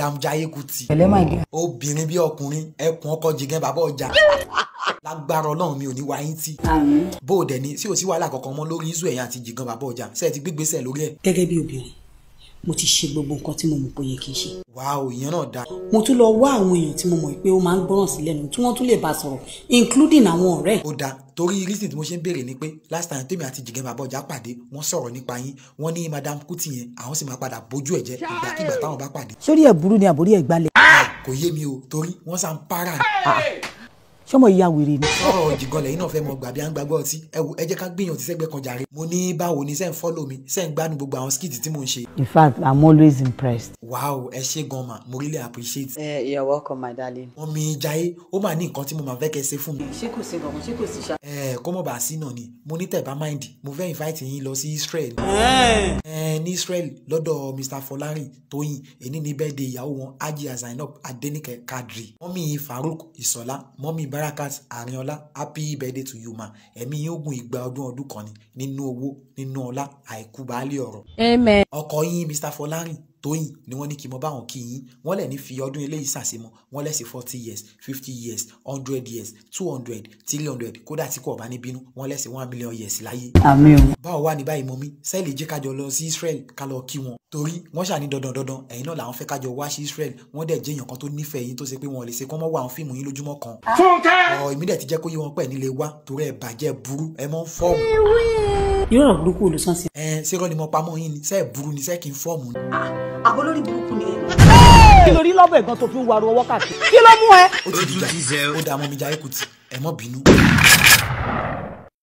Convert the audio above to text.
madam Jaiye Kuti pẹ̀lẹ́ my dear. obìnrin bí ọkùnrin ẹkùn ọkọ jìgàn bàbá ọjà lágbára Ọlọ́run mi ò ní wáyé tí àmín. bó o dẹ̀ ni sí ò sí wàhálà kankan mọ́ lórí iṣu ẹ̀yìn àti jìgàn bàbá ọjà ṣe é ti gbégbèsè lórí ẹ̀. gẹ́gẹ́ bí obìnrin mo ti ṣe gbogbo nǹkan tí mo mọ̀ pé ó yẹ kí n ṣe. wàá ìyẹn náà dáa mo tún lọ wá àwọn èèyàn tí mo mọ̀ pé ó máa ń gbọ́ràn sí lẹ́nu tí wọ́n tún lè bá sọ̀rọ̀ including àwọn ọ̀rẹ́ ẹ̀. ó dáa torí reason tí mo ṣe ń béèrè ni pé last time tèmi àti jìgàn bàbá ọjà pàdé wọ́n sọ̀rọ̀ nípa yín wọ́n ní madam Kuti yẹn àwọn sì máa padà bójú ẹ̀ jẹ́ ìgbàkigbà táwọn bá pàdé sórí ẹ̀ burú ni àbórí ẹ̀ gbalẹ̀. kò yé mi o torí wọ́n sá ń para ni. sọmọ ìyá wèrè ni. ọ̀rọ̀ jìgàn lẹ́yìn náà fẹ́ mọ gbàbí à ń gbàgbọ́ ọtí ẹ wo ẹ jẹ́ ká gbìyànjú sẹ́gbẹ́ kan jàre. mo ní báwo ni sẹ́ ń fọ́lọ̀ mi sẹ́ ń gbádùn gbogbo àwọn skit tí mò ń ṣe. in fact i'm always impressed. wow ẹ ṣé gan ma mo really appreciate. Uh, you're welcome my darling. wọ́n mi Jaiye ó máa ní nǹkan tí mo máa fẹ́ kẹ́ ṣe fún mi. ṣé kò sí nǹkan ṣé kò sí ṣá. ẹ kó mọ̀ bá sí náà ni mo ní tẹ̀bá mind mo fẹ́ invite yín lọ sí Israel. ẹ ní Israel lọ́dọ̀ Mr Fọlárin Tóyìn èní ní birthday ìyàwó wọn Hajiya Zainab Adenike Kadri mọ́mí Farouk Ìsọ̀lá mọ́mí Barakat Arinola happy birthday to you ma ẹ̀mí yín ogun ìgbà ọdún ọdún kan ni nínú owó nínú ọlá àìkú baálé ọ̀rọ̀. Amen. ọkọ yín Mr Fọlárin Tóyìn ni wọ́n ní kí n mọ báwọn kí yín wọ́n lẹ̀ ní fi ọdún eléyìí sàṣemọ́ wọ́n lẹ̀ sí forty years fifty years hundred years two hundred three hundred kódà tí kò bá ní bínú wọ́n lẹ̀ sí one million years láyé. àmì o. báwo wà ní báyìí mọ́mí sẹ́ẹ̀lì jẹ́ kájọ lọ sí Israel ká lọ kí wọn torí wọ́n ṣàní dandan dandan ẹ̀yin náà làwọn fẹ́ kájọ wá sí Israel wọ́n dẹ̀ jẹ́ èèyàn kan tó nífẹ̀ẹ́ yín tó ṣe pé wọn ò lè ṣe kọ́ mọ́ wá àwọn fíìmù yín lójúmọ́ kan. ọ̀ èmi dẹ̀ ti jẹ́ kó yé wọn pẹ̀ nílé wá torí ẹ̀ bàjẹ́ burú ẹ mọ́ ń fọ́ọ̀mù. irú ọ̀rọ̀ burúkú olùsàn sí. ẹ ṣé rọ́ ni mo pamọ́ yín ni sẹ́ẹ̀ burú ni sẹ́ẹ̀ kí n fọ́ọ̀mù ni. àbọ̀ lórí burúkú ni ẹ. kí ló rí lọ́bẹ̀ gan tó fi ń wariwo wákàtí kí ló mú ẹ. ó ti dìjà ó dààmú mi Jaiye Kuti ẹ mọ́ bínú.